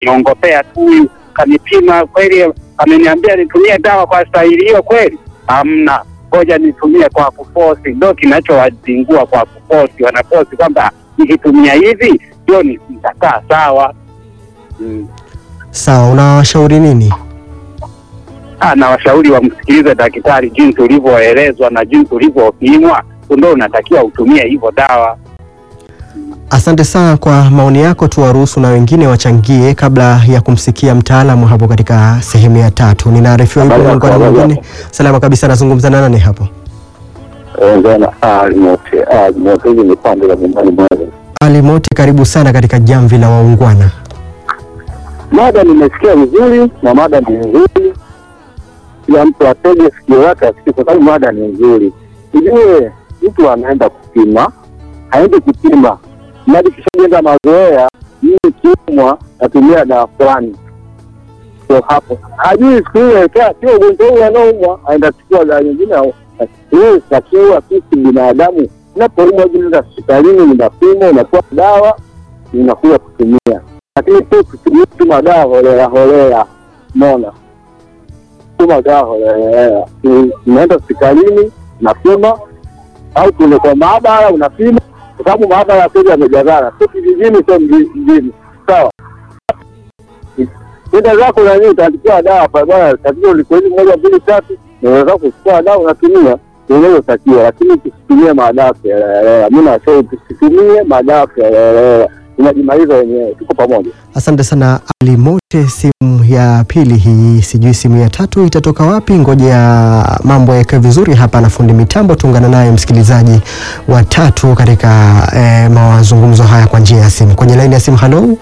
niongopea tu huyu kanipima kweli, ameniambia nitumie dawa kwa stahili hiyo kweli? Hamna, ngoja nitumie kwa kufosi. Ndo kinachowazingua kwa kufosi, wanafosi kwamba nikitumia hivi ndio ni- nitakaa sawa. Mm. Sawa, unawashauri nini? Ah, na washauri wamsikilize daktari jinsi ulivyoelezwa na jinsi ulivyopimwa, ndio unatakiwa utumie hivyo dawa. Asante sana kwa maoni yako, tuwaruhusu na wengine wachangie kabla ya kumsikia mtaalamu hapo katika sehemu ya tatu. Ninaarifiwa yupo Habari yako, muungano habari mwingine. Salama kabisa, nazungumza na nani hapo? Ongana alimote alimote, hizi ni pande za nyumbani mwangu. Ali Mote, karibu sana katika jamvi la waungwana. Mada nimesikia vizuri na mada ni nzuri, kila mtu atege sikio lake asikie, kwa sababu mada ni nzuri. Ujue mtu anaenda kupima, haendi kupima mradi kishajenga mazoea, mimi kiumwa natumia dawa fulani, so hapo hajui siku ile kaa sio ugonjwa huu anaumwa, aenda chukua dawa nyingine. au- Hii takiwa sisi binadamu unapoumwa hivi, nenda hospitalini, unapima, unapewa dawa, unakuja kutumia lakini tu tutumie tu madawa holela holela, umeona, tu madawa holela holela. Tu- Unaenda hospitalini unapima, au kule kwa maabara unapima, kwa sababu maabara kweli yamejazana, sio kijijini, sio mji- mjini, sawa. Kwenda zako nani, utaandikiwa dawa pale, bwana, tatizo liko hivi, moja mbili tatu, na unaweza kuchukua dawa unatumia unavyotakiwa, lakini tusitumie madawa kihelehela. Mi nashauri tusitumie madawa kihelehela, inajimaliza wenyewe. Tuko pamoja. Asante sana Ali Mote. Simu ya pili hii, sijui simu ya tatu itatoka wapi. Ngoja mambo yake vizuri hapa na fundi mitambo, tuungana naye msikilizaji wa tatu katika eh, mazungumzo haya kwa njia ya simu. Kwenye laini ya simu, halo,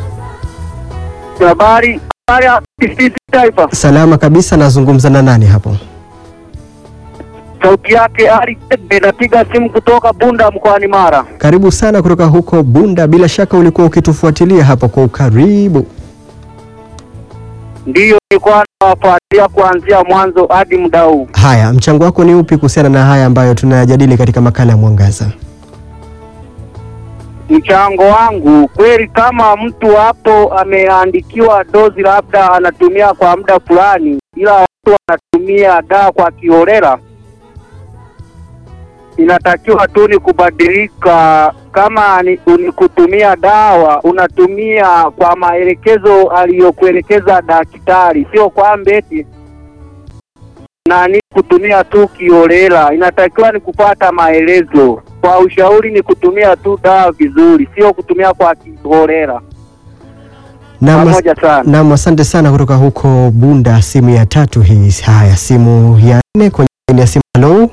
Habari habari ya TBC Taifa, salama kabisa, nazungumza na nani hapo? sauti yake Ali Tebe, napiga simu kutoka Bunda mkoani Mara. Karibu sana kutoka huko Bunda. Bila shaka ulikuwa ukitufuatilia hapo kwa ukaribu. Ndiyo, nilikuwa nawafuatilia kuanzia mwanzo hadi muda huu. Haya, mchango wako ni upi kuhusiana na haya ambayo tunayajadili katika makala ya Mwangaza? Mchango wangu kweli, kama mtu hapo ameandikiwa dozi, labda anatumia kwa muda fulani, ila watu wanatumia dawa kwa kiholela, inatakiwa tu ni kubadilika. Kama ni, ni kutumia dawa, unatumia kwa maelekezo aliyokuelekeza daktari, sio kwamba eti nani kutumia tu kiholela. Inatakiwa ni kupata maelezo. Kwa ushauri ni kutumia tu dawa vizuri, sio kutumia kwa kiholela. Naam, Pamoja sana. Naam, asante sana kutoka huko Bunda. Simu ya tatu hii. Haya, simu ya nne kwenye laini ya simu. Halo,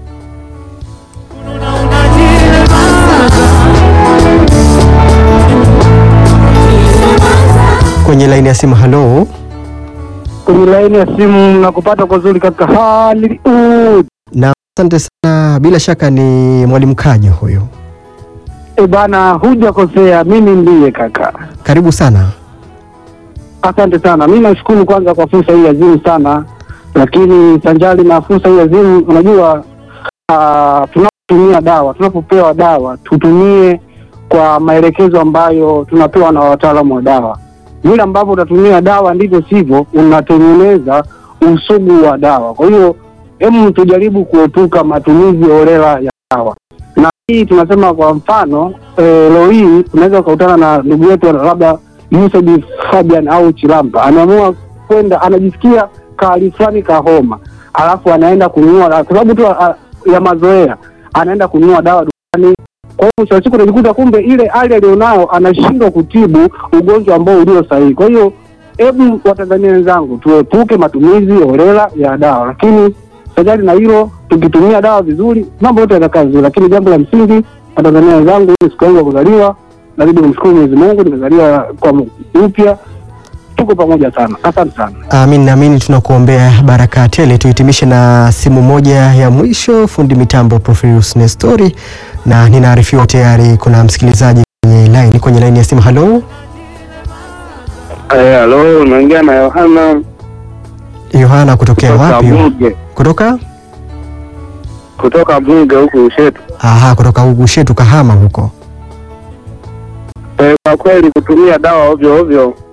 kwenye laini ya simu. Halo, kwenye laini ya simu na kupata kwa zuri kaka Hollywood. na asante sana. Bila shaka ni mwalimu Kajo huyo, E bana, hujakosea, mimi ndiye kaka. karibu sana. Asante sana, mi nashukuru kwanza kwa fursa hii azimu sana, lakini sanjali na fursa hii azimu, unajua uh, tunapotumia dawa, tunapopewa dawa tutumie kwa maelekezo ambayo tunapewa na wataalamu wa dawa. Vile ambavyo utatumia dawa ndivyo sivyo unatengeneza usugu wa dawa. Kwa hiyo hebu tujaribu kuepuka matumizi holela ya dawa, na hii tunasema kwa mfano e, leo hii unaweza ukakutana na ndugu yetu labda Yusuf Fabian au Chilampa ameamua kwenda, anajisikia kahali fulani ka homa, alafu anaenda kununua dawa kwa sababu tu a- ya mazoea, anaenda kununua dawa dukani. Kwa hiyo mwisho wa siku unajikuta kumbe ile hali alionayo anashindwa kutibu ugonjwa ambao ulio sahihi. Kwa hiyo hebu Watanzania wenzangu, tuepuke matumizi holela ya dawa, lakini sajali na hilo, tukitumia dawa vizuri, mambo yote yatakaa vizuri. Lakini jambo la msingi, Watanzania wenzangu, hii siku yangu ya kuzaliwa nazidi kumshukuru Mwenyezi Mungu, nimezaliwa kwa upya. Tuko pamoja sana, asante sana. Amin, naamini tunakuombea baraka tele. Tuhitimishe na simu moja ya mwisho, fundi mitambo Profilius Nestori, na ninaarifiwa tayari kuna msikilizaji kwenye line, kwenye line ya simu. Halo, Eh, halo, unaongea na Yohana Yohana kutokea kutoka wapi? Bunge, Kutoka kutoka Bunge huku Ushetu. aha, kutoka Ugushetu Kahama huko. Eh, kwa kweli kutumia dawa ovyo ovyo